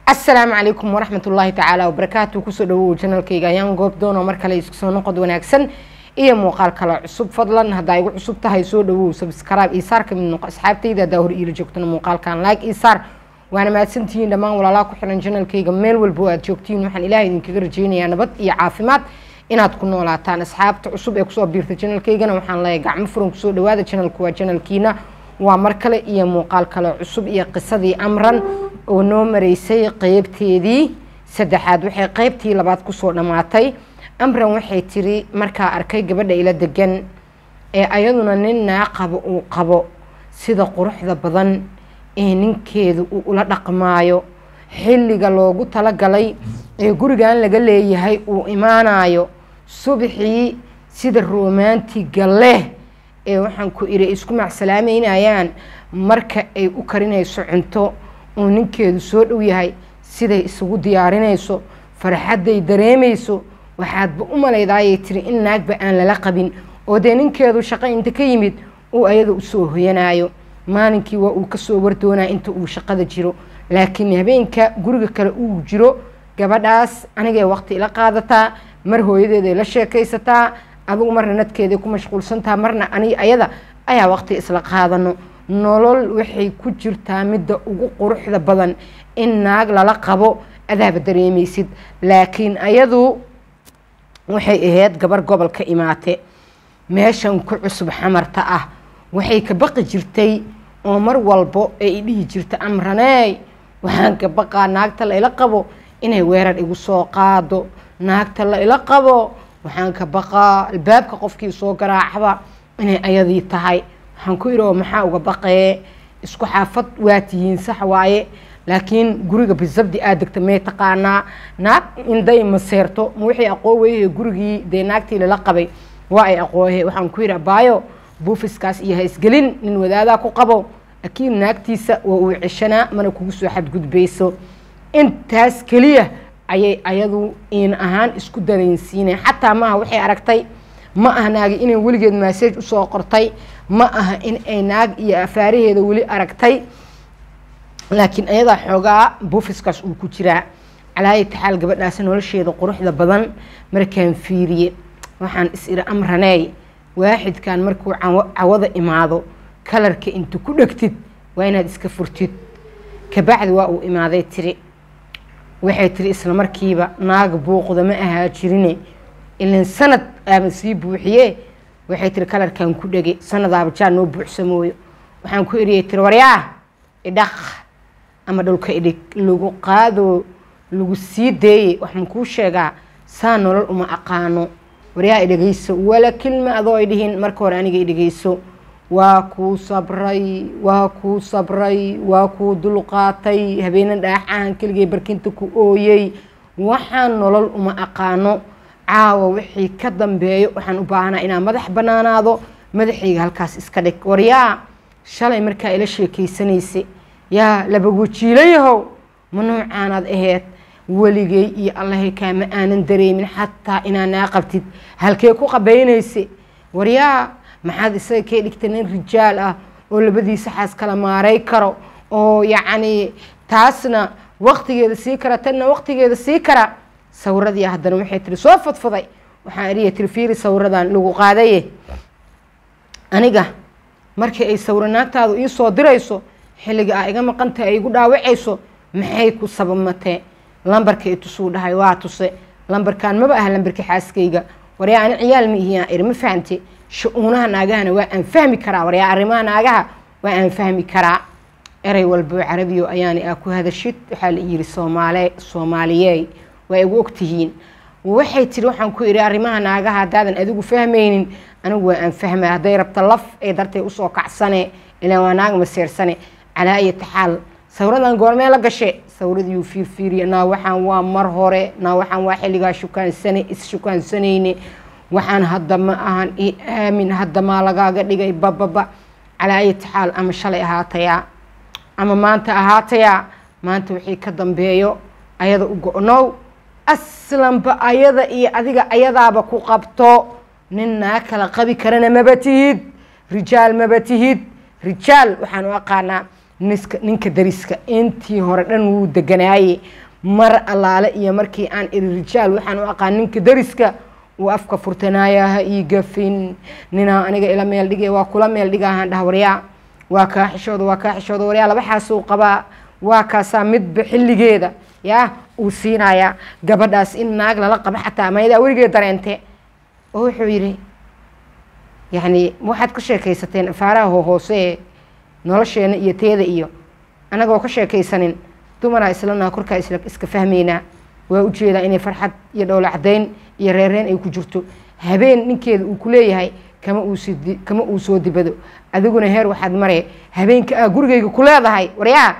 asalaamu calaykum waraxmat ullaahi tacaala wabarakaatu kusoo dhawow janalkayga ayaan goob doono mar kale isku soo noqod wanaagsan iyo muuqaal kale cusub fadlan haddaa igu cusub tahay soo dhawow sabskraib iyo saar kamid noqo asxaabtayda haddaa hor iila joogtana muuqaalkan like iyo saar waana mahadsantihiin dhammaan walaalaa ku xiran janalkayga meel walbo aad joogtihiin waxaan ilaahay idinkaga rajeynayaa nabad iyo caafimaad inaad ku noolaataan asxaabta cusub ee kusoo biirta janalkaygana waxaan leeyahay gacmo furan kusoo dhawaada janalku waa janalkiina waa mar kale iyo muuqaal kale cusub iyo qisadii amran oo noo mareysay qeybteedii saddexaad waxay qeybtii labaad kusoo dhammaatay amran waxay tiri markaa arkay gabadha ila degan ee ayaduna nin naa qabo uu qabo sida quruxda badan ee ninkeedu uu ula dhaqmaayo xilliga loogu talagalay ee gurigan laga leeyahay uu imaanayo subaxii sida romantiga leh ee waxaan ku iri isku macsalaameynayaan marka ay u karinayso cunto uu ninkeedu soo dhow yahay siday isugu diyaarinayso farxadday dareemayso waxaadba u malaydaayay tiri in naagba aan lala qabin oo dee ninkeedu shaqo inta ka yimid uu ayada usoo hoyanayo maalinkii waa uu kasoo wardoonaa inta uu shaqada jiro laakiin habeenka guriga kale uu jiro gabadhaas anigay waqti ila qaadataa mar hooyadeeday la sheekaysataa adugu marna nadkeeday ku mashquulsantaha marna ani ayada ayaa waqti isla qaadano nolol waxay ku jirtaa midda ugu quruxda badan in naag lala qabo adaaba dareemaysid laakiin ayadu waxay ahayd gabar gobol ka imaate meeshan ku cusub xamarta ah waxay ka baqi jirtay oo mar walbo ay dhihi jirta amraneey waxaan ka baqaa naagta la ila qabo inay weerar igu soo qaado naagta la ila qabo waxaan ka baqaa albaabka qofkii soo garaacba inay ayadii tahay waxaan ku idhi maxaa uga baqee isku xaafad waa tihiin sax waaye laakiin guriga bisabdi aad degta may taqaanaa naag inday maseerto ma wixii aqoon weyhe gurigii dee naagtii lala qabay waa ay aqoohe waxaan ku yidhi abaayo buufiskaas iyo ha isgelin nin wadaadaa ku qabo akiid naagtiisa waa uu ceshanaa mana kugu soo xadgudbayso intaas keliya ayay ayadu in ahaan isku dareensiineen xataa maaha waxay aragtay ma aha naagi inay weligeed massage usoo qortay ma aha in ay naag iyo afaaraheeda weli aragtay laakiin ayadaa xoogaa buufiskaas uu ku jiraa calaaya taxaal gabadhaas nolosheeda quruxda badan markaan fiiriye waxaan is iri amraneey waaxidkan markuu cawada imaado kalarka inta ku dhegtid waa inaad iska furtid kabacdi waa uu imaaday tiri waxay tiri isla markiiba naag buuqda ma ahaa jirine ilan sanad aaba sii buuxiye waxay tiri kalarkan ku dhege sanadaaba jaa noo buuxsamooyo waxaan ku eriyay tiri waryaa idhaq ama dhulka idhig lagu qaado lagu sii deeye waxaan kuu sheegaa saa nolol uma aqaano waryaa idhegeyso wala kilma adoo ay dhihin marka hore aniga idhegeyso waa kuu sabray waa kuu sabray waa kuu dulqaatay habeena dhaaxahan keligay barkinta ku ooyey waxaan nolol uma aqaano caawa wixii ka dambeeyo waxaan u baahanaa inaan madax banaanaado madaxayga halkaas iska dhig waryaa shalay markaa ila sheekaysanaysa yaa laba wajiilayahow ma noocaanaad aheyd weligay iyo allahay kaama aanan dareemin xataa inaa naa qabtid halkee ku qabaynaysa waryaa maxaad isaga kee dhigta nin rijaal ah oo labadiisa xaas kala maaray karo oo yacni taasna waqtigeeda sii kara tanna waqtigeeda sii kara sawiradii haddana waxay tiri soo fadfaday waxaan eriya tiri fiiri sawiradan lagu qaadaye aniga markii ay sawiro naagtaadu ii soo dirayso xilliga aa iga maqantahay ay igu dhaawacayso maxay ku sabamatee lambarka i tusuu dhahay waa tuse lambarkan maba aha lambarka xaaskayga waryaa ani ciyaal ma ihiyaa iri ma fahamte sha-uunaha naagahana waa aan fahmi karaa waryaa arrimaha naagaha waa aan fahmi karaa erey walbo carabiyo ayaani aa ku hadashid waxaa la yiri soomaale soomaaliyey waa igu ogtihiin waxay tiri waxaan ku idhi arrimaha naagaha haddaadan adigu fahmaynin anigu waa aan fahmay hadday rabta laf ee dartay usoo kacsane ilaan waa naag maseersane calaa ayati xaal sawiradan goormee la gashe sawiradiiuu fiirfiiriya naa waxaan waa mar hore naa waxaan waa xilligaa shukaansane is-shukaansanayne waxaan hadda ma ahan i aamin hadda maa lagaaga dhigay bababa calaa ayati xaal ama shalay ahaatayaa ama maanta ahaatayaa maanta wixii ka dambeeyo ayada u go-now aslanba ayada iyo adiga ayadaaba ku qabto nin naa kala qabi karana maba tihid rijaal maba tihid rijaal waxaan u aqaanaa niska ninka dariska intii hore dhan wuu deganaaye mar allaale iyo markii aan iri rijaal waxaan u aqaan ninka dariska uu afka furtanaaya ha ii gafin ninaa aniga ila meel dhige waa kula meel dhigaahaan dhah waryaa waa kaa xishooda waa kaa xishooda waryaa laba xaasuu qabaa waa kaasaa midba xilligeeda yaa uu siinayaa gabadhaas in naag lala qabo xataa mayadaa weligeed dareente oo wuxuu yidhi yacni waxaad ka sheekaysateen afaaraha hohoose nolosheena iyo teeda iyo annagoo ka sheekaysanin dumaraa islanaa korkaa isla iska fahmaynaa waa ujeedaa inay farxad iyo dhowla cadayn iyo reereen ay ku jirto habeen ninkeeda uu ku leeyahay kama uusi kama uu soo dibado adiguna heer waxaad maree habeenka aa gurigayga ku leedahay waryaa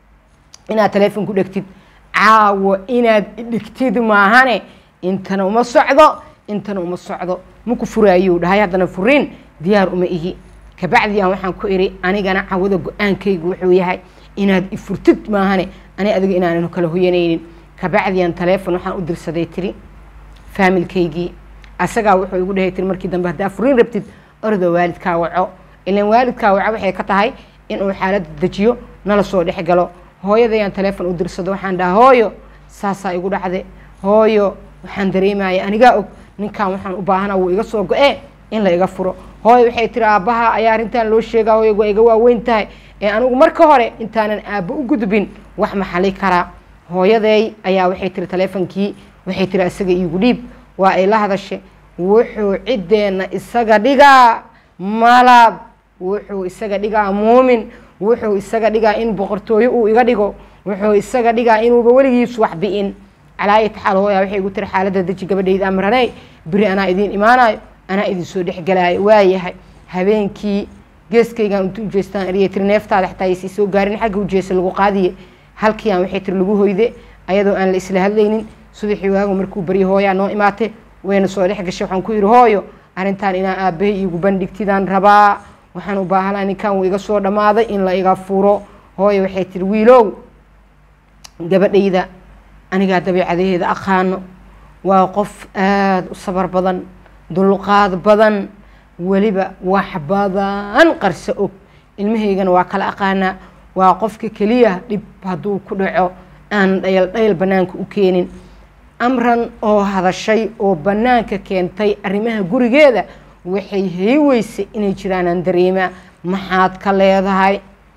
inaad taleefon ku dhegtid caawo inaad dhigtid maahane intana uma socdo intana uma socdo maku furaayuu dhahay haddana furiin diyaar uma ihi kabacdi aan waxaan ku iri anigana cawada go-aankaygu wuxuu yahay inaad ifurtid maahane ani adiga inaanan kala hoyanaynin kabacdian taleefon waxaan u dirsaday tiri faamilkaygii asagaa wuxuu igu dhahay tiri markii dambe haddaa furiin rabtid ordo waalidkaa waco ilan waalidkaa waco waxay ka tahay inuu xaaladda dejiyo nala soo dhex galo hooyadayaan taleefon u dirsado waxaan dhaha hooyo saasaa igu dhacde hooyo waxaan dareemaya anigaa og ninkan waxaan u baahana wuu iga soo go-ee in la iga furo hooyo waxay tiri aabbaha ayaa arrintan loo sheegaa hooyo waa iga waaweyn tahay ee anigu marka hore intaanan aabbo u gudbin wax maxali karaa hooyaday ayaa waxay tiri taleefonkii waxay tiri isaga iigu dhiib waa ay la hadashe wuxuu ciddeenna isaga dhigaa malab wuxuu isaga dhigaa muumin wuxuu isaga dhigaa in boqortooyo uu iga dhigo wuxuu isaga dhigaa inuuba weligiis wax bi-in calaayat xaal hooya waxay igu tiri xaaladda deji gabadhayda amraney beri anaa idiin imaanayo anaa idin soo dhexgelaayo waayahay habeenkii geeskaygaan intu ujeestaan eriya tiri neeftaada xataa aysii soo gaarin xagga ujeesa lagu qaadiye halkii aan waxay tiri lagu hoyde ayadoo aan la isla hadlaynin subaxii waagu markuu baryo hooyaa noo imaate wayna soo dhex gashay waxaan ku yidhi hooyo arrintan inaa aabbahay iigu bandhigtidaan rabaa waxaan u baahanaa ninkan wuu iga soo dhammaaday in la iga furo hooyo waxay tiri wiilow gabadhayda anigaa dabeicadaheeda aqaano waa qof aada u sabar badan dulqaad badan weliba wax badan qarso og ilmahaygana waa kala aqaanaa waa qofka keliya dhib hadduu ku dhaco aan dhayal dhayal bannaanka u keenin amran oo hadashay oo bannaanka keentay arrimaha gurigeeda waxay hay weysay inay jiraanaan dareemaa maxaad ka leedahay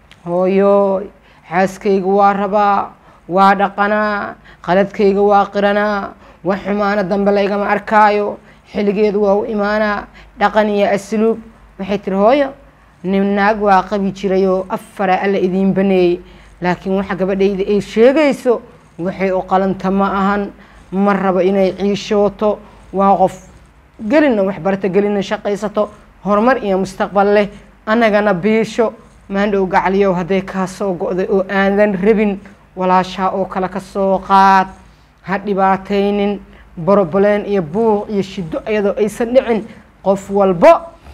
hooyo xaaskayga waa rabaa waa dhaqanaa qaladkayga waa qiranaa wax xumaano dambe laygama arkaayo xilligeedu waa u imaanaa dhaqan iyo asluub waxay tiri hooyo nin naag waa qabi jirayoo afara alla idiin baneeyey laakiin waxa gabadhayda ay sheegayso waxay u qalanta ma ahan ma rabo inay ciishooto waa qof gelina waxbarata gelina shaqaysato horumar iyo mustaqbal leh annagana biisho maandhow gacaliyow hadday kaa soo go-day oo aandan rabin walaashaa oo kale ka soo qaad ha dhibaataynin boroboleen iyo buuq iyo shiddo iyadoo aysan dhicin qof walbo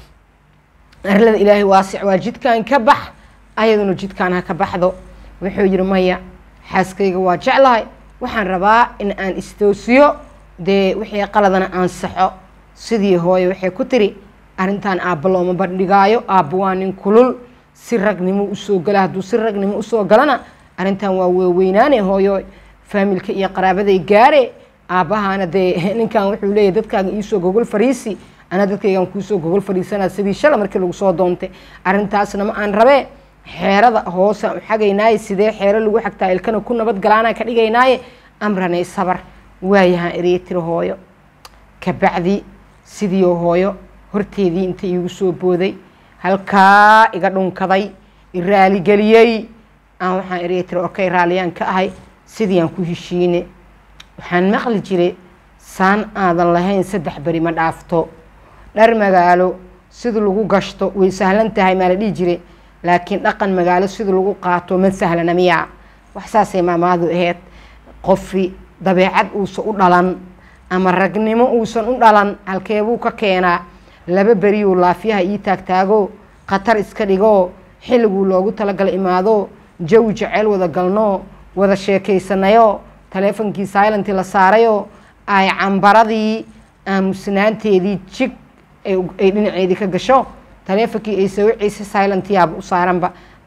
arlada ilaahay waasic waa jidkan ka bax ayaduna jidkaan ha ka baxdo wuxuu yihi maya xaaskayga waa jeclahay waxaan rabaa in aan istoosiyo dee wixii qaladana aan saxo sidii hooye waxay ku tiri arrintan aabba looma bandhigaayo aabba waa nin kulul si ragnimo usoo gala hadduu si ragnimo usoo galana arrintan waa weeweynaane hooyo faamilka iyo qaraabaday gaare aabbahaana dee ninkan wuxuu leeyahy dadkaaga iisoo gogol fariisi ana dadkaygaan kuusoo gogol fariisanaa sidii shala markii lagu soo doontay arrintaasna ma aan rabee xeerada hoosaan u xagaynaaye sidee xeero lagu xagtaa ilkana ku nabad galaanaan ka dhigaynaaye amranay sabar waayahaan ereye tiri hooyo kabacdi sidiioo hooyo horteedii inta iigu soo booday halkaa iga dhunkaday iraaligeliyey aan waxaan ereye tiri okay raalliyaan ka ahay sidii aan ku heshiine waxaan maqli jiray saan aadan lahayn saddex beri ma dhaafto dhar magaalo sida lagu gashto way sahlan tahay maa la dhihi jire laakiin dhaqan magaalo sida lagu qaato ma sahlana miyaa wax saasay maamaadu aheyd qofi dabeecad uusan u dhalan ama ragnimo uusan u dhalan halkeebuu ka keenaa laba beriyuu laafyaha ii taagtaago khatar iska dhigoo xilliguu loogu talagala imaado jawi jeceyl wada galnoo wada sheekaysanayo taleefonkii silentii la saarayoo ay cambaradii aamusnaanteedii jig ay dhinaceedii ka gasho taleefonkii ay sawiciisa silentyaaba u saaranba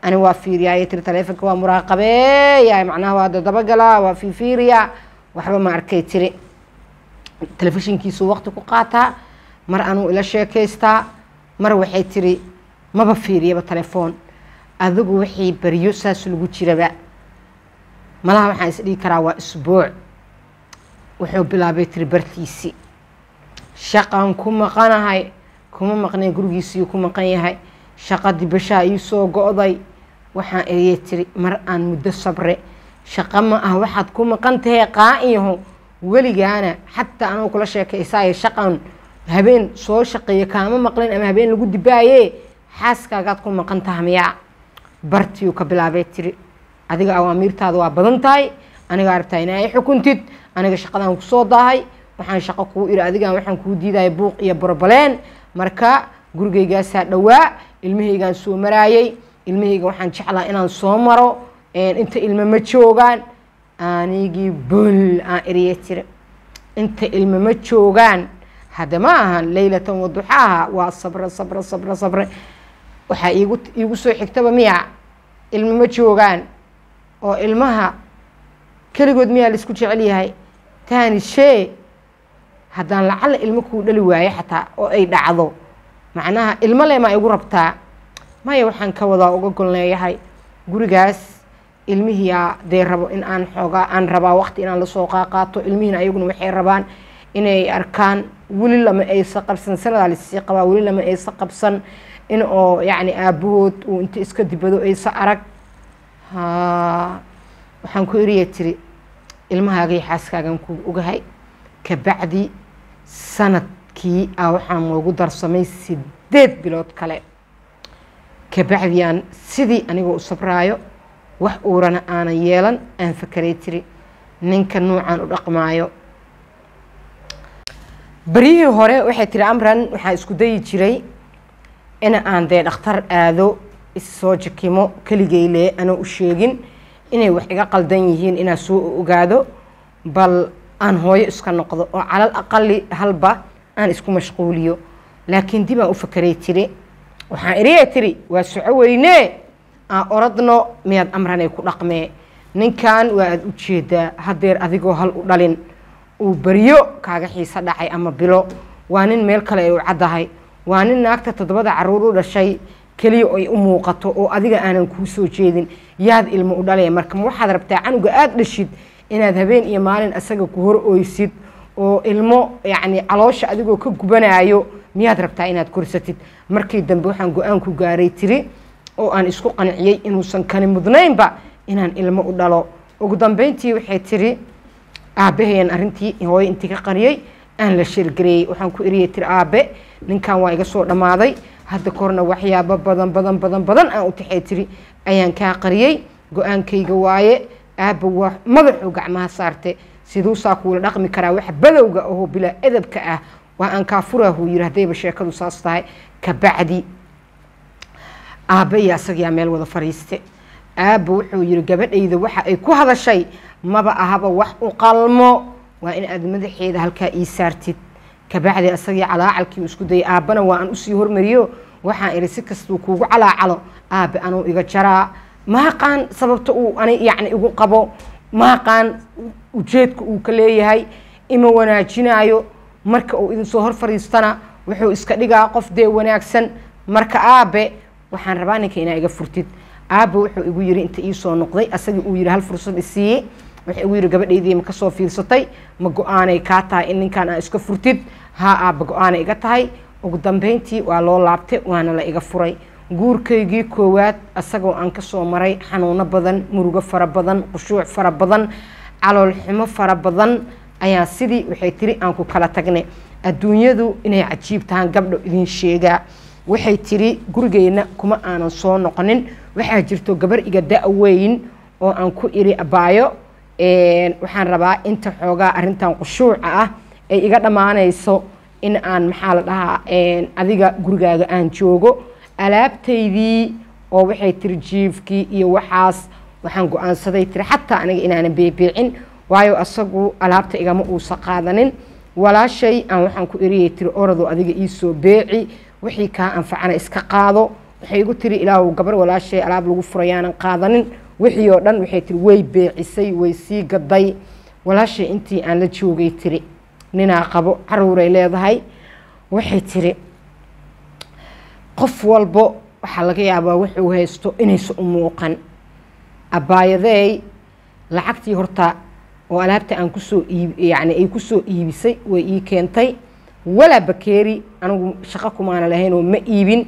ani waa fiiriyaay tiri taleefonka waa muraaqabeeya macnaha waa dadabagalaa waa fiifiiriya waxba ma arkay tiri telefishinkiisuu waqti ku qaataa mar anuu ila sheekaystaa mar waxay tiri maba fiiriyaba telefoon adigu wixii baryo saas lagu jiraba malaha waxaan isdhigi karaa waa isbuuc wuxuu bilaabay tiri bartiisii shaqaan ku maqanahay kuma maqnay gurigiisii ku maqan yahay shaqadii bashaa ii soo go-day waxaan eriyay tiri mar aan muddo sabre shaqo ma ah waxaad ku maqan tahay qaa-iyaho weligaana xataa anuu kula sheekaysaayo shaqan habeen soo shaqeeyo kaama maqlin ama habeen lagu dibaaye xaaskaagaad ku maqan taha miyaa bartiuu ka bilaabay tiri adiga awaamiirtaada waa badan tahay anigaa rabtaa inaa i xukuntid aniga shaqadaan kusoo daahay waxaan shaqo kuu iri adigaan waxaan kuu diidaya buuq iyo borbaleen marka gurigaygaasaa dhowaa ilmahaygaan soo maraayay ilmahayga waxaan jeclaa inaan soo maro inta ilmo ma joogaan anigii bol aan eriye tiri inta ilmo ma joogaan hadda ma ahan leylatan waduxaaha waa sabre sabre sabre sabre waxaa iigu iigu soo xigtaba miya ilmo ma joogaan oo ilmaha keligood miyaa laisku jecel yahay taani shee haddaan lacalla ilmo kuu dhali waayo xataa oo ay dhacdo macnaha ilmo le maa igu rabtaa maya waxaan ka wadaa uga golneeyahay gurigaas ilmihiyaa dee rabo in aan xoogaa aan rabaa waqti inaan lasoo qaaqaato ilmihiina ayaguna waxay rabaan inay arkaan weli lama aysa qabsan sanadaa lasii qabaa weli lama aysa qabsan in oo yacni aabahood uu inta iska dibado aysa arag ha waxaan ku eriya tiri ilmahaagay xaaskaagan ku ogahay kabacdi sanadkii ah waxaan noogu darsamay sideed bilood kale kabacdiyaan sidii anigoo u sabraayo wax uurana aanan yeelan aan fakeray tiri ninka nuucan u dhaqmaayo beryihii hore waxay tiri amran waxaan isku dayi jiray in aan dee dhakhtar aado issoo jakimo keligeyle anoo u sheegin inay wax iga qaldan yihiin inaan soo ogaado bal aan hooyo iska noqdo oo calal aqali halba aan isku mashquuliyo laakiin dib aan u fakeray tiri waxaan eriya tiri waa soco weynee aan oradno miyaad amranay ku dhaqmee ninkan waa aada u jeedaa hadeer adigoo hal u dhalin uu beryo kaaga xiiso dhacay ama bilo waa nin meel kale ay u caddahay waa nin naagta toddobada caruur u dhashay keliya ay u muuqato oo adiga aanan kuu soo jeedin yaad ilmo u dhalaya marka ma waxaad rabtaa canuga aada dhashid inaad habeen iyo maalin asaga ku hor oysid oo ilmo yacni caloosha adigoo ka gubanaayo miyaad rabtaa inaad korsatid markii dambe waxaan go-aan ku gaaray tiri oo aan isku qanciyey inuusan kani mudnaynba inaan ilmo u dhalo ugu dambeyntii waxay tiri aabbahayan arrintii hooyo intii ka qariyey aan la sheergareeyey waxaan ku eriyay tiri aabe ninkan waa iga soo dhammaaday hadda korna waxyaabo badan badan badan badan aan u taxay tiri ayaan kaa qariyey go-aankayga waaye aabba waa madaxuu gacmaha saarte siduusaa kuula dhaqmi karaa wax badowga ahoo bilaa edabka ah waa aan kaa furaahuu yiri haddayba sheekadu saas tahay kabacdi aabba iyo asagiyaa meel wada fadhiiste aabba wuxuu yiri gabadhayda waxa ay ku hadashay maba ahaba wax u qalmo waa in aad madaxeeda halkaa ii saartid kabacdi asagii calaacalkii uu isku dayay aabbana waa aan usii hormariyo waxaan ihi si kastuu kuugu calaacalo aabbe anuu iga jaraa maaqaan sababta uu ani yacni igu qabo maaqaan ujeedka uu ka leeyahay ima wanaajinaayo marka uu idin soo hor fadhiistana wuxuu iska dhigaa qof dee wanaagsan marka aabe waxaan rabaa ninka inaa iga furtid aabe wuxuu igu yiri inta ii soo noqday asagii uu yiri hal fursad isiiyey wuxuu igu yiri gabadhaydii ma kasoo fiirsatay ma go-aanay kaa tahay in ninkan aa iska furtid haa aaba go-aanay iga tahay ugu dambeyntii waa loo laabtay waana la iga furay guurkaygii koowaad asagoo aan kasoo maray xanuuno badan murugo fara badan qushuuc fara badan calool xumo fara badan ayaa sidii waxay tiri aan ku kala tagnay adduunyadu inay cajiib tahaan gabdho idin sheegaa waxay tiri gurigeyna kuma aanan soo noqonin waxaa jirto gabar iga da-weyn oo aan ku iri abaayo waxaan rabaa inta xoogaa arintan qushuuca ah ay iga dhammaanayso in aan maxaa la dhahaa adiga gurigaaga aan joogo alaabtaydii oo waxay tiri jiifkii iyo waxaas waxaan go-aansaday tiri xataa aniga inaanan beebeecin waayo asagu alaabta igama uusa qaadanin walaashay aan waxaan ku eriyay tiri orado adiga iisoo beeci wixii kaa anfacana iska qaado waxay igu tiri ilaahu gabar walaashay alaab lagu furayaanan qaadanin wixii oo dhan waxay tiri way beecisay way sii gaday walaashay intii aan la joogay tiri ninaa qabo caruuray leedahay waxay tiri qof walbo waxaa laga yaabaa wuxuu haysto inaysa u muuqan abaayadeey lacagtii horta oo alaabta aan kusoo iib yacni ay kusoo iibisay way ii keentay walaa bakeeri anigu shaqo kumaana lahayn oo ma iibin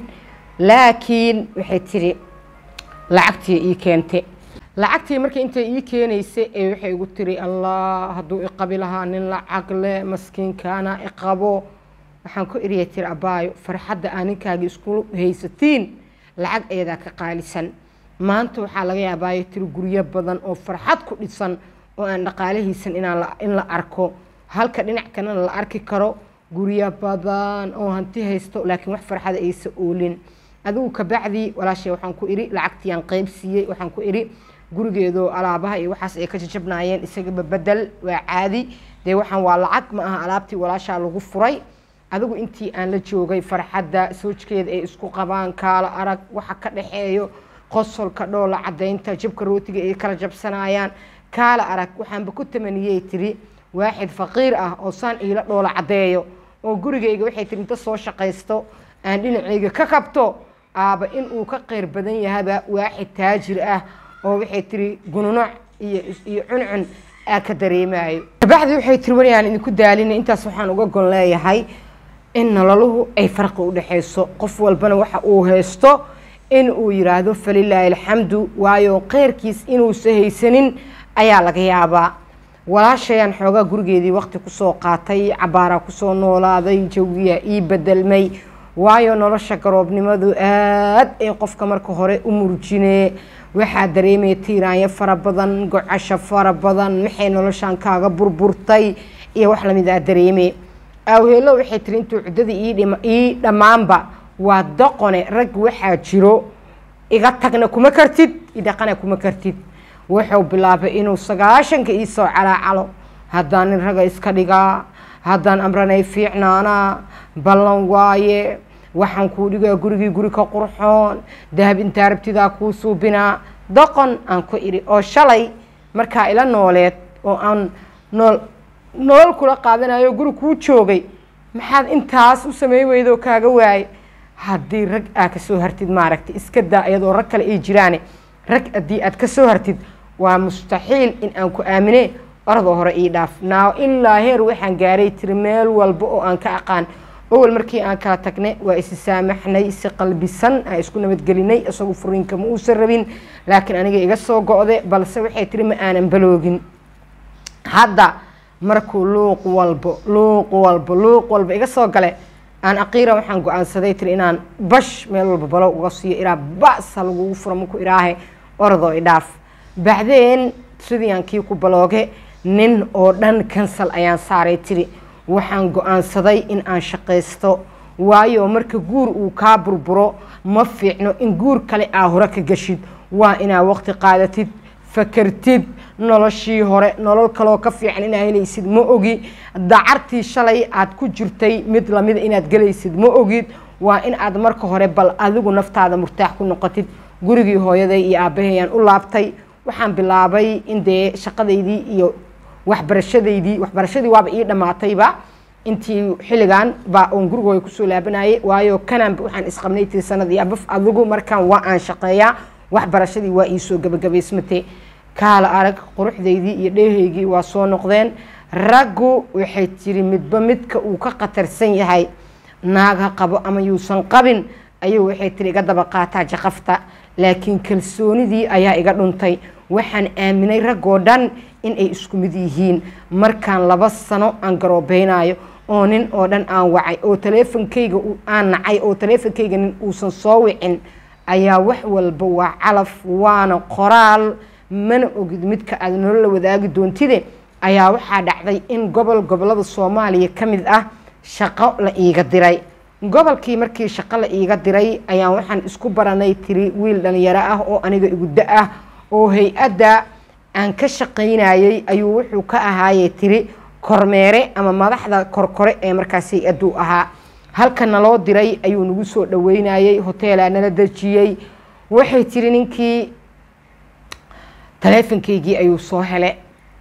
laakiin waxay tiri lacagtii ii keente lacagtii markii intay ii keenaysay ee waxay igu tiri allah hadduu iqabi lahaa nin lacag leh maskiinkaana iqabo waxaan ku eriya tiri abaayo farxadda aa ninkaaga isku haysatiin lacag ayadaa ka qaalisan maanta waxaa laga yaabaayo tiri guryo badan oo farxad ku dhisan oo aan dhaqaalihiisan inaan in la arko halka dhinac kalena la arki karo guryo badan oo hanti haysto laakiin wax farxada aysa oolin adigu kabacdii walaashay waxaan ku idhi lacagtiiyaan qeyb siiyey waxaan ku idhi gurigeedoo alaabaha iyo waxaas ay ka jajabnaayeen isagaba bedel waa caadi dee waxaan waa lacag ma aha alaabtii walaashaa lagu furay adigu intii aan la joogay farxadda soojkeeda ay isku qabaan kaala arag waxa ka dhexeeyo qosolka dhoola cadaynta jabka rootiga ay kala jabsanayaan kaala arag waxaanba ku tamaniyey tiri waaxid faqiir ah oo saan iila dhoola caddeeyo oo gurigayga waxay tiri inta soo shaqaysto aan dhinacayga ka kabto aaba inuu ka qeyr badan yahaba waaxid taajir ah oo waxay tiri gununuc iyo iyo cuncun aa ka dareemayo kabacdii waxay tiri weli aan idinku daalina intaas waxaan uga gon leeyahay in nololuhu ay farqi u dhexayso qof walbana waxa uu haysto in uu yiraahdo falilaahi alxamdu waayo keyrkiis inuusa haysanin ayaa laga yaabaa walaashayaan xoogaa gurigeedii waqti kusoo qaatay cabaaraa kusoo noolaaday jawiyaa ii bedelmay waayo nolosha garoobnimadu aad ay qofka marka hore u murjinee waxaa dareemaya tiiraanyo fara badan gocasho fara badan maxay noloshan kaaga burburtay iyo wax lamid aa dareeme awheelo waxay tiri intuu cuddadii ii dhammaanba waa doqone rag waxaa jiro iga tagna kuma kartid idhaqana kuma kartid wuxuu bilaabay inuu sagaashanka iisoo calaacalo haddaan nin raga iska dhigaa haddaan amranay fiicnaanaa ballan waaye waxaan kuu dhigaa gurigii guri ka qurxoon dahab intaa rabtidaa kuu suubinaa doqon aan ku idhi oo shalay markaa ila nooleed oo aan nool nolol kula qaadanayo guri kuu joogay maxaad intaas u samey weydoo kaaga waaye haddii rag aa kasoo hartid maaragtay iska daa iyadoo rag kale ay jiraane rag haddii aad kasoo hartid waa mustaxiil in aan ku aamine oradoo hore ii dhaaf naaw ilaa heer waxaan gaaray tiri meel walba oo aan ka aqaan awal markii aan kala tagnay waa isi saamaxnay si qalbisan aan isku nabadgelinay isagu furiinka ma uusan rabin laakiin aniga iga soo go-de balse waxay tiri ma aanan baloogin hadda markuu luuq walbo luuq walbo luuq walba iga soo gale aan aqiira waxaan go-aansaday tiri inaan bash meel walba balo uga siiyo ilaa ba'sa lagugu furo maku iraahe oradoo idhaaf bacdeen sidii aan kii ku balooge nin oo dhan kansal ayaan saaray tiri waxaan go-aansaday in aan shaqaysto waayo marka guur uu kaa burburo ma fiicno in guur kale aa hore ka gashid waa inaa waqti qaadatid fakartid noloshii hore nolol kaloo ka fiican inaa helaysid ma ogi dacartii shalay aad ku jirtay mid lamida inaad gelaysid ma ogid waa in aad marka hore bal adigu naftaada murtaax ku noqotid gurigii hooyaday iyo aabahayaan u laabtay waxaan bilaabay in dee shaqadaydii iyo waxbarashadaydii waxbarashadii waaba ii dhammaatayba intii xilligan baa oon gurigooda kusoo laabanayay waayo kananba waxaan isqabnay tii sanadii abaf adigu markaan waa aan shaqeeyaa waxbarashadii waa iisoo gabagabaysmatay kaala arag quruxdaydii iyo dheehaygii waa soo noqdeen raggu waxay tiri midba midka uu ka khatarsan yahay naag ha qabo ama yuusan qabin ayuu waxay tiri iga daba qaataa jaqafta laakiin kalsoonidii ayaa iga dhuntay waxaan aaminay raggoo dhan in ay isku mid yihiin markaan laba sano aan garoobeynayo oo nin oo dhan aan wacay oo taleefonkayga aan nacay oo taleefonkayga nin uusan soo wicin ayaa wax walba waa calaf waana qoraal mana ogid midka aad nolola wadaagi doontide ayaa waxaa dhacday in gobol gobolada soomaaliya ka mid ah shaqo la iiga diray gobolkii markii shaqo la iiga diray ayaan waxaan isku baranay tiri wiil dhalinyaro ah oo aniga iguddo ah oo hay-adda aan ka shaqaynayay ayuu wuxuu ka ahaayey tiri kormeere ama madaxda korkore ee markaas hay-adduu ahaa halka naloo diray ayuu nagu soo dhaweynayey hoteelaa nala dejiyey waxay tiri ninkii taleefonkaygii ayuu soo hele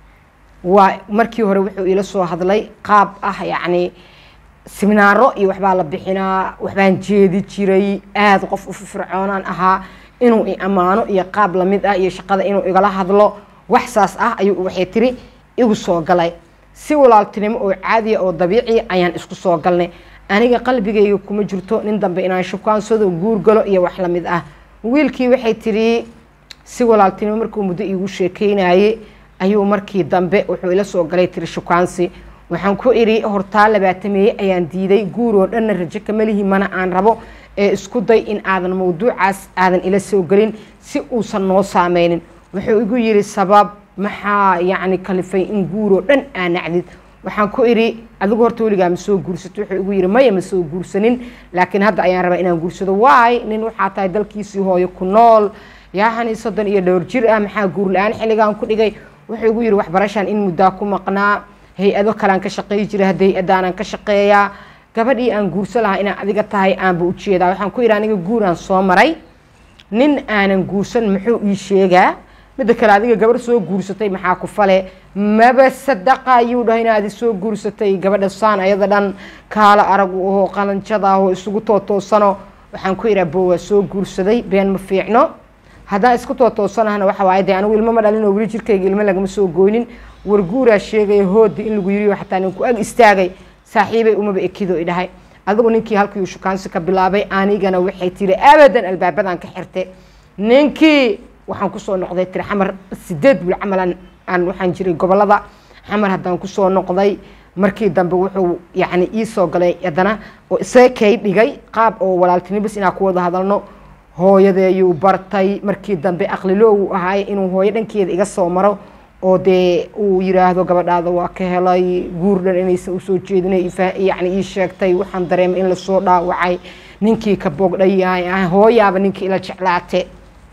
waa markii hore wuxuu ila soo hadlay qaab ah yacni siminaaro iyo waxbaa la bixinaa waxbaan jeedi jiray aada qof u firfircoonaan ahaa inuu i ammaano iyo qaab lamid ah iyo shaqada inuu igala hadlo wax saas ah ayuu waxay tiri igu soo galay si walaaltinimo oo caadiya oo dabiici ayaan isku soo galnay aniga qalbigayga kuma jirto nin dambe inaan shukaansado guur galo iyo wax lamid ah wiilkii waxay tiri si walaaltinimo markuu muddo iigu sheekeynaye ayuu markii dambe wuxuu ila soo galay tiri shukaansi waxaan ku idhi hortaa labaatameeye ayaan diiday guur oo dhanna rajo kamalihi mana aan rabo ee isku day in aadan mawduucaas aadan ila soo gelin si uusan noo saameynin wuxuu igu yidhi sabab maxaa yacni kalifay in guur oo dhan aa nacdid waxaan ku idhi adigu horta weligaa ma soo guursato wuxuu igu yidhi maya ma soo guursanin laakiin hadda ayaan rabaa inaan guursado waay nin waxaa tahay dalkiisii hooyo ku nool yaahani soddon iyo dhowr jir ah maxaa guur la-aan xilligaan ku dhigay wuxuu igu yidhi waxbarashaan in muddaa ku maqnaa hay-ado kalean ka shaqeey jira hadda hay-adaanan ka shaqeeyaa gabadhii aan guurso lahaa inaa adiga tahay aanba ujeedaa waxaan ku yidhi aniga guuraan soo maray nin aanan guursan muxuu ii sheegaa midda kale adiga gabarh soo guursatay maxaa ku fale maba sadaqa ayuu dhahay inaad soo guursatay gabadha saan ayada dhan kaala arag oo qalanjada oo isugu tootoosano waxaan ku idhaa bo waa soo guursaday been ma fiicno haddaan isku tootoosanahna waxa waaye dee anigu ilmo ma dhalin oo weli jirkayga ilmo lagama soo gooynin warguuraa sheegaya hooda in lagu yiriyo xataa ninku ag istaagay saaxiibay umaba ekido i dhahay adigu ninkii halkiiuu shukaansi ka bilaabay anigana waxay tiri abadan albaabadan ka xirte ninkii waxaan kusoo noqday tiri xamar sideed bil camalan aan waxaan jiray gobolada xamar haddaan kusoo noqday markii dambe wuxuu yacni iisoo galay haddana oo iseekay dhigay qaab oo walaaltinibis inaan ku wada hadalno hooyadeeyuu bartay markii dambe aqlilo uu ahaay inuu hooyo dhankeeda iga soo maro oo dee uu yiraahdo gabadhaada waa ka helay guur dhan inaysan usoo jeedin yacni ii sheegtay waxaan dareemay in lasoo dhaawacay ninkii ka bogdhay hooyaaba ninkii ila jeclaate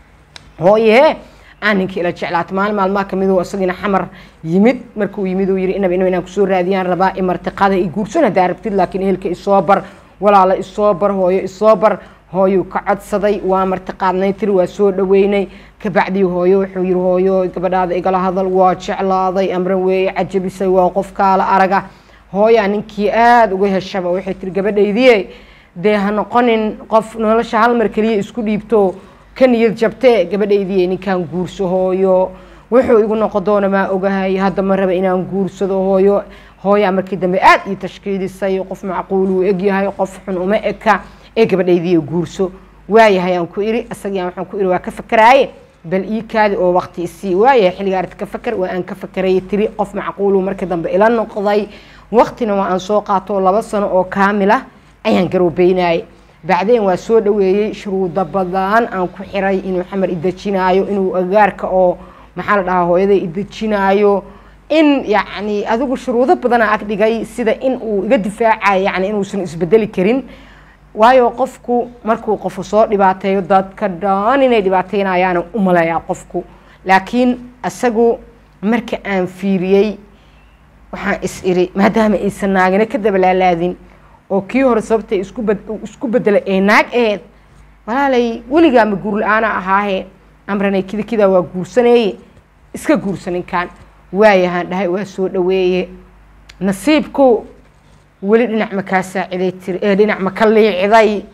hooye aan ninkii ila jeclaatay maalin maalmaha kamid oo isagina xamar yimid markuu yimid uu yiri inaba inaba inaan kusoo raadiyaan rabaa imartiqada i guursan haddaa rabtid laakiin ehelka isoo bar walaala isoo bar hooyo isoo bar hooyuu ka codsaday waa martiqaadnay tiri waa soo dhaweynay kabacdii hooyo wuxuu yiri hooyo gabadhaada igala hadal waa jeclaaday amran weeye cajabisay waa qof kaala araga hooyaa ninkii aada uga heshaba waxay tiri gabadhaydii dee ha noqonin qof nolosha hal mar keliya isku dhiibto ka niyad jabtee gabadhaydii ninkaan guurso hooyo wuxuu igu noqon doona maa ogahay hadda ma raba inaan guursado hooyo hooyaa markii dambe aada ii tashkiilisay qof macquul uu egyahay qof xun uma eka ee gabadhaydii guurso waayahay aan ku iri isagiiaan waxaan ku iri waa ka fakaraaye bal ii kaadi oo waqti isii waayahay xilliga arti ka fakar waa aan ka fakarayay tiri qof macquulu markii dambe ila noqday waqtina waa aan soo qaato laba sano oo kaamila ayaan garoobeynayay bacdeen waa soo dhaweeyey shuruudo badan aan ku xiray inuu xamar idejinaayo inuu agaarka oo maxaa la dhahaa hooyaday idejinaayo in yacni adigu shuruudo badana ag dhigay sida in uu iga difaacayo yani inuusan isbedeli karin waayo qofku markuu qofu soo dhibaateeyo dadka dhan inay dhibaateynayaana u maleeyaa qofku laakiin isagu marka aan fiiriyey waxaan is iri maadaama aysan naagina ka dabalaalaadin oo kii hore sababta isku bedelay ee naag aheed walaalay weligaa ma guur la-aana ahaahe amranay kida kidaa waa guursaneeye iska guursa ninkan waayahaan dhahay waa soo dhaweeye nasiibku weli dhinac ma kaa saaciday tiri ee dhinac ma ka liiciday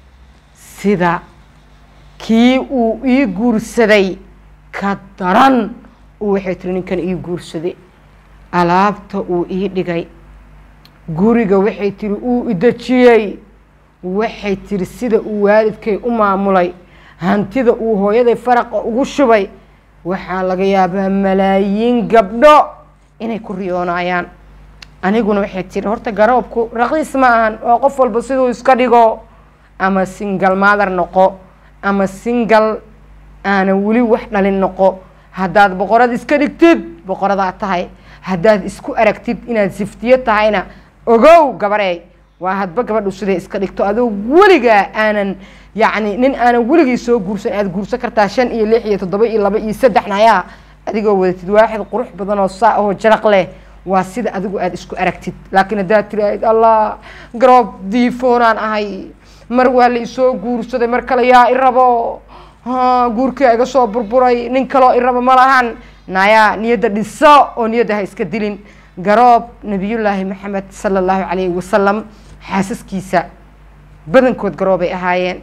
sida kii uu ii guursaday ka daran uu waxay tiri ninkan ii guursaday alaabta uu ii dhigay guriga waxay tiri uu idejiyey waxay tiri sida uu waalidkay u maamulay hantida uu hooyaday faraqa ugu shubay waxaa laga yaabaa malaayiin gabdho inay ku riyoonayaan aniguna waxay tiri horta garoobku raqiis ma ahan oo qof walba siduu iska dhigo ama singal maadar noqo ama singal aanan weli wax dhalin noqo haddaad boqorad iska dhigtid boqoradaa tahay haddaad isku aragtid inaad siftiyo tahayna ogow gabarey waa hadba gabadhu siday iska dhigto adoo weligaa aanan yacni nin aanan weligii soo guursan aada guursan kartaa shan iyo lix iyo toddoba iyo laba iyo saddexna ayaa adigoo wadatid waaxid qurux badan oo saa oo jaraq leh waa sida adigu aada isku aragtid laakiin haddaad tiraahid allah garoob diifoonaan ahay mar waa la isoo guursaday mar kale yaa i rabo guurkia iga soo burburay nin kaloo i rabo ma lahan nayaa niyadda dhiso oo niyadda ha iska dilin garoob nabiyullaahi maxamed sala allahu calayhi wasalam xaasaskiisa badankood garoobay ahaayeen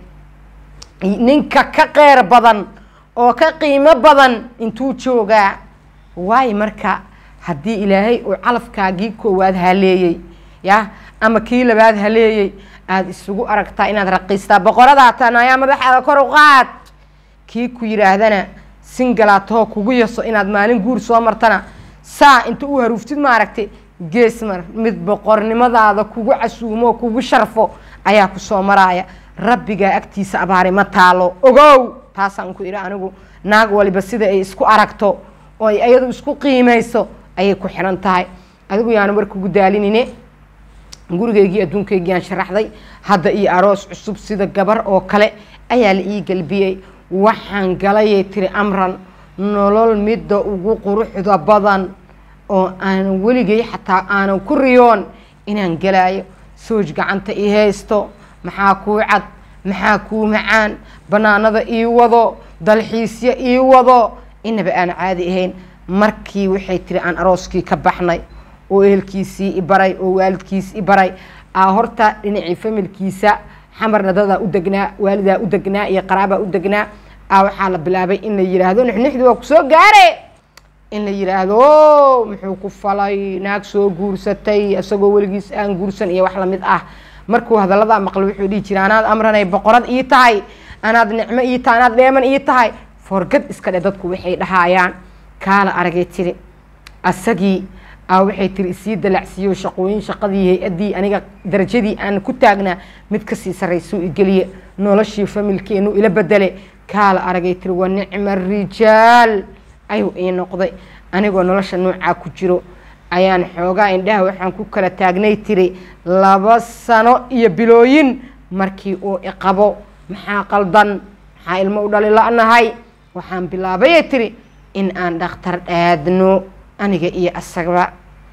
ninka ka qeyr badan oo ka qiimo badan intuu joogaa waayo marka haddii ilaahay uu calafkaagii koowaad haleeyey ya ama kii labaad haleeyey aada isugu aragtaa inaad raqiistaa boqoradaa tan ayaa madaxaada kor u qaad kii ku yidhaahdana singalaatahoo kugu yaso inaad maalin guur soo martana saa inta u haruuftid maaragtay geesmar mid boqornimadaada kugu casuumo kugu sharfo ayaa kusoo maraaya rabbigaa agtiisa abaari ma taalo ogow taasaan ku idhi anigu naag waliba sida ay isku aragto oo ay iyadu isku qiimayso ayay ku xiran tahay adigu yaanu markugu daalinine gurigeygii adduunkaygii aan sharaxday hadda iyo aroos cusub sida gabar oo kale ayaa la ii galbiyey waxaan galayay tiri amran nolol midda ugu quruxda badan oo aanan weligay xataa aanan ku riyoon inaan galaayo sooj gacanta ii haysto maxaa kuu cad maxaa kuu macaan banaanada ii wado dalxiisyo ii wado inaba aan caadi ahayn markii waxay tiri aan arooskii ka baxnay oo ehelkiisii i baray oo waalidkiis i baray aa horta dhinacii familkiisa xamarna dadaa u degnaa waalidaa u degnaa iyo qaraabaa u degnaa aa waxaa la bilaabay in la yidhaahdo nixnixdi waa kusoo gaare in la yidhaahdo muxuu ku falay naag soo guursatay isagoo weligiis aan guursan iyo wax lamid ah markuu hadaladaa maqlo wuxuu dhihi jira anaad amranay boqorad ii tahay anaad nicmo ii tahay anaad dheeman ii tahay forgad iska dhe dadku waxay dhahaayaan kaala aragay tiri asagii aa waxay tiri isii dalacsiiyo shaqooyin shaqadii hay-addii aniga darajadii aan ku taagnaa mid kasii sarraysuu igeliye noloshii familkeenu ila bedele kaala aragay tiri waa nicma rijaal ayuu ii noqday anigoo nolosha noocaa ku jiro ayaan xoogaa indhaha waxaan ku kala taagnay tiri laba sano iyo bilooyin markii uu iqabo maxaa qaldan maxaa ilmo u dhali la-nahay waxaan bilaabayay tiri in aan dhakhtar dhaadno aniga iyo asagaba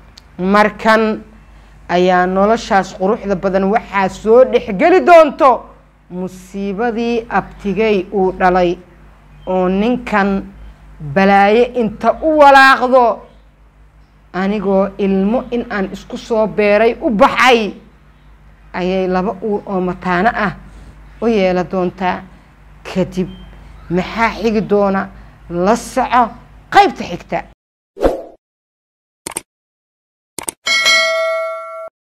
markan ayaa noloshaas quruxda badan waxaa soo dhexgeli doonto musiibadii abtigay uu dhalay oo ninkan balaaye inta u walaaqdo anigoo ilmo in aan isku soo beeray u baxay ayay laba uur oo mataano ah u yeela doontaa kadib maxaa xigi doona la soco qaybta xigta